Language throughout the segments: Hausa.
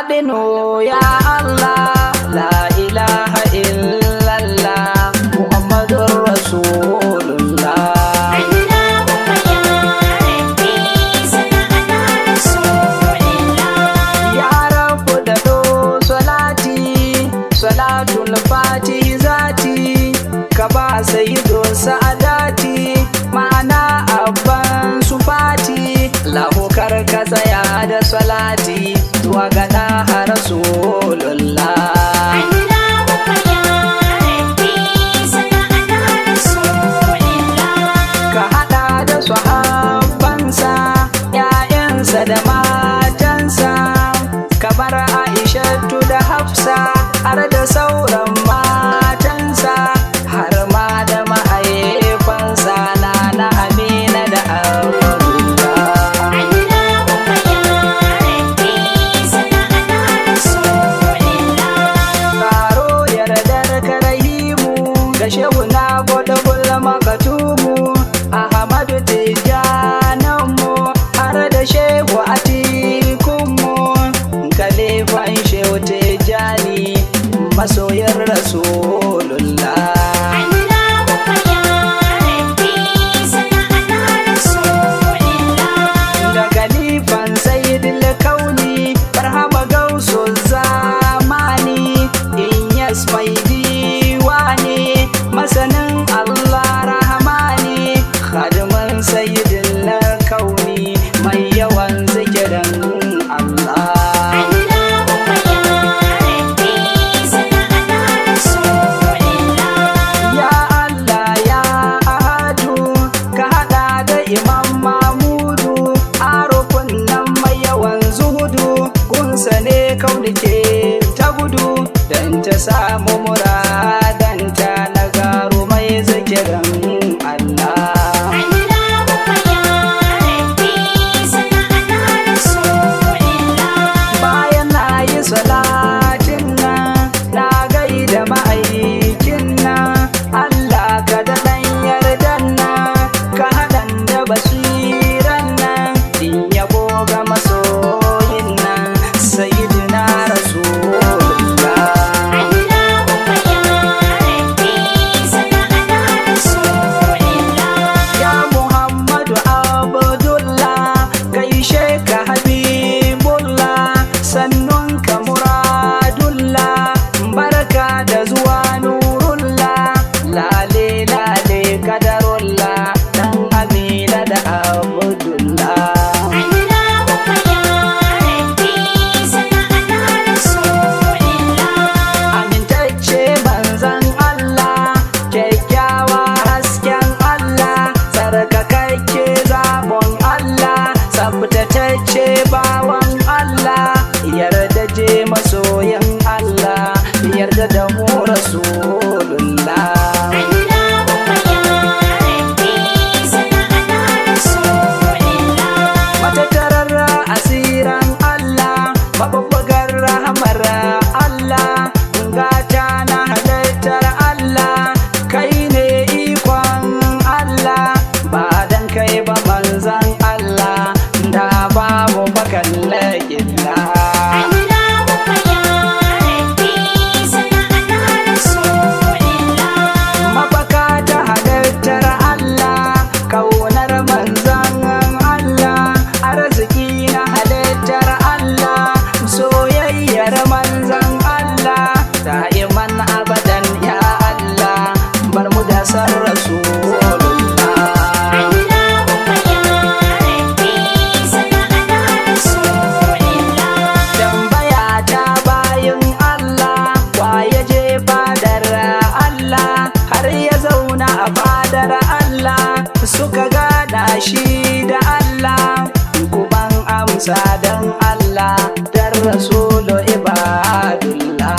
baɗinu ya Allah la ilaha illallah Muhammadun Rasulullah Ya rabu da do salati salatul fati zati ka ba sayyido sa'adati ma'ana abban su fati lahu karka tsaya da salati zuwa ga ɗaha rasulullah ka haɗa da sahabbansa ‘ya'yansa da matansa ka bar aishatu da hafsa har da sauran matansa har ma da ma'aifansa na na amina da abdullah karo yardar karahimu da shehu na gwada gulma makatumu ahmadu tijjananmu har da shehu atikunmu kalifan shehu tijjani masoyin rasulullah da kalifan sayyidil kauni barhama gausu zamani in yas mai diwani masanin allah rahmani khadimin sayyidil kauni mai yawan zikirin allah Ya Allah ya ahadu ka hada da Imam Mamudu arufin nan mai yawan zuhudu gunsa ne kaunike ta gudu don ta samu muradanta na garu mai zikirin Allah. Bayan na yi salatin nan na gaida ma'aikin nan Allah ka da ɗan yardan nan ka haɗan da basiran nan in yabo ga masoyin nan sayyidina rasulullah Ya Muhammadu Abdullah gaishe ka Habibullah sannun ka Muradullah barka da zuwa Nurullah lale lale kadarullah dan Amina da Abdullah amintacce manzan Allah kyakkyawa hasken Allah tsarkakakke zaɓon Allah tsabtatacce bawan Allah yarda je masoyin Allah yarda da mu rasulullah matattarar asiran Allah mabubbugar rahamar Allah gata na halittar Allah kai ne ikon Allah ba dan kai ba manzan Allah da babu bakan laƙilla mafaka ta halittar Allah kaunar manzan Allah arziki na halittar Allah soyayyar manzan Allah da'iman abadan ya Allah bar mu da san rasulullah tambaya ta bayin Allah wa ya je fadar Allah har ya zauna a fadar Allah suka gada shi da Allah kuban amsa dan Allah dan rasulu ibadullah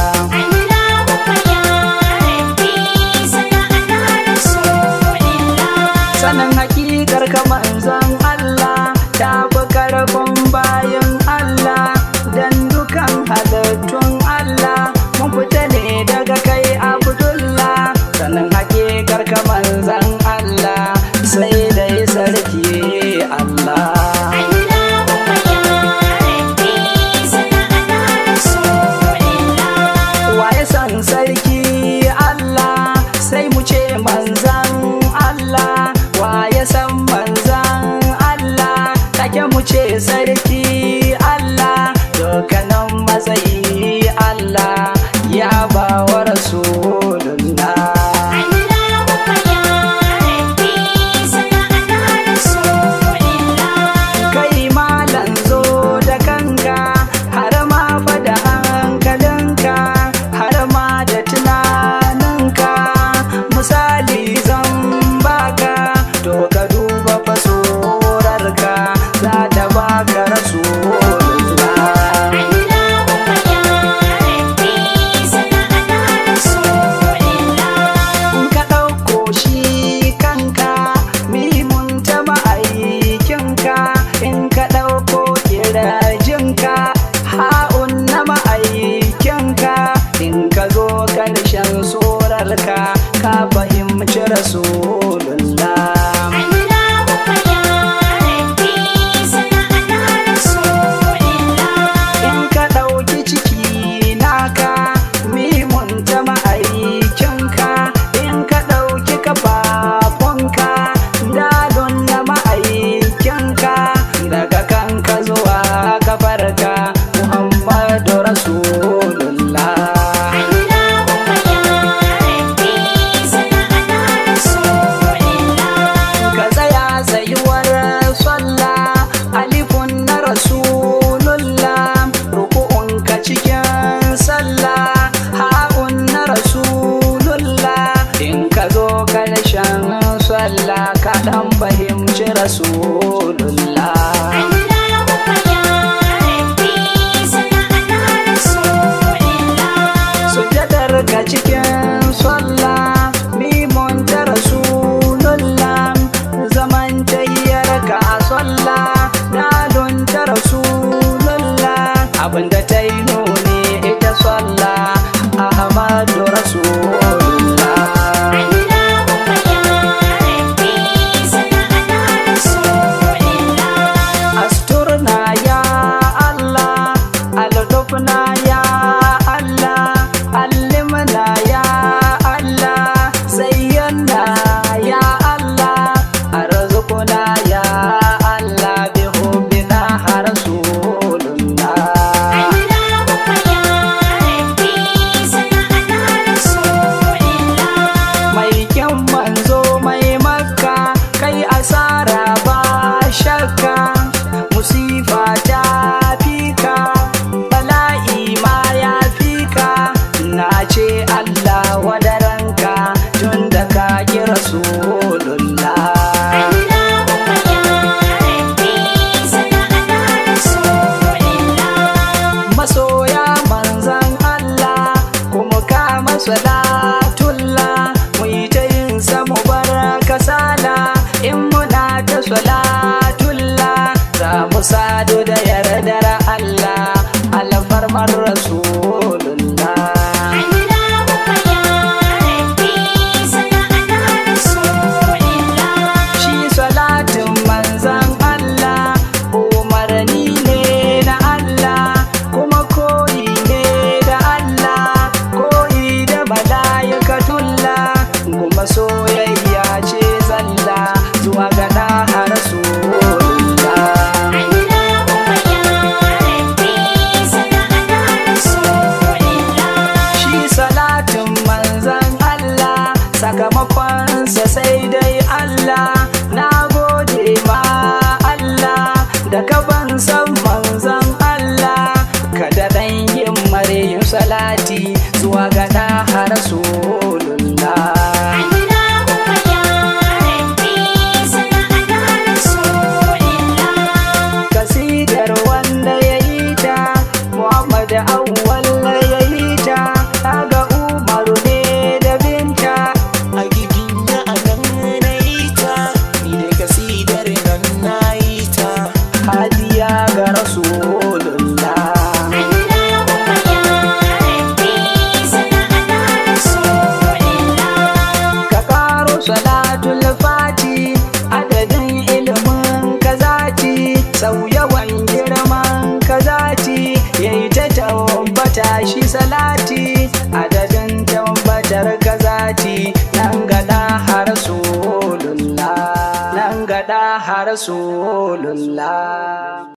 sanin hakikar ka manzon Allah ta fi karfin bayan Allah dan dukan halittun Allah mun fita ne daga kai Abdullah sanin hakikar ka manzon Allah sai dai sarki Allah ka dan fahimci rasulullah Allahumma ya rabbi salli ala rasulillah sujadar ka cikin sallah mimun ta rasulullah zaman tahiyar ka a sallah dalun ta rasulullah abinda ta yi nuni ita sallah ahmadu rasulullah Allahumma ya rabbi salli ala rasulillah asturna ya Allah alutufna ya Allah allimna ya Allah zayyana ya Allah arzuqna ya Allah bi hubbina rasulullah Allahumma ya rabbi salli ala rasulillah mai kyan manzo mai makka kai asara ba shakka musifa ta fika bala'i ma ya fika na ce Allah wadaranka tun da ka ki rasulullah Allahumma ya rabbi salli ala rasulillah masoya manzan Allah kuma kama salatullah mu yi ta yin samu bar kasala in muna ta salatullah za mu sadu da yardar Allah alfarmar rasulullah Allahumma ya rabbi salli ala rasulillah shi salatin manzan Allah umarni ne na Allah kuma koyi ne da Allah koyi da malaikatullah kuma soyayya ce zalla zuwa ga ɗaha rasulullah Allahumma ya rabbi salli ala rasulillah shi salatin manzan Allah sakamakonsa sai dai Allah na gode ma Allah da ka ban san manzan Allah ka da ɗan yin yin salati zuwa ga ɗaha rasulullah Allahumma ya rabbi salli ala rasulillah kasidar wanda ya yi ta Muhammad awwal ya yi ta kaga Umaru ne da binta a giginya a nan na yi ta ni da kasidar nan na yi ta hadiya ga rasulullah Allahumma ya rabbi salli ala rasulillah ka karo salatul fati adadin ilimin kazati sau yawan girman kazati yayi ta tabbata shi salati adadin tabbatar kazati nan gada har rasulullah nan gada har rasulullah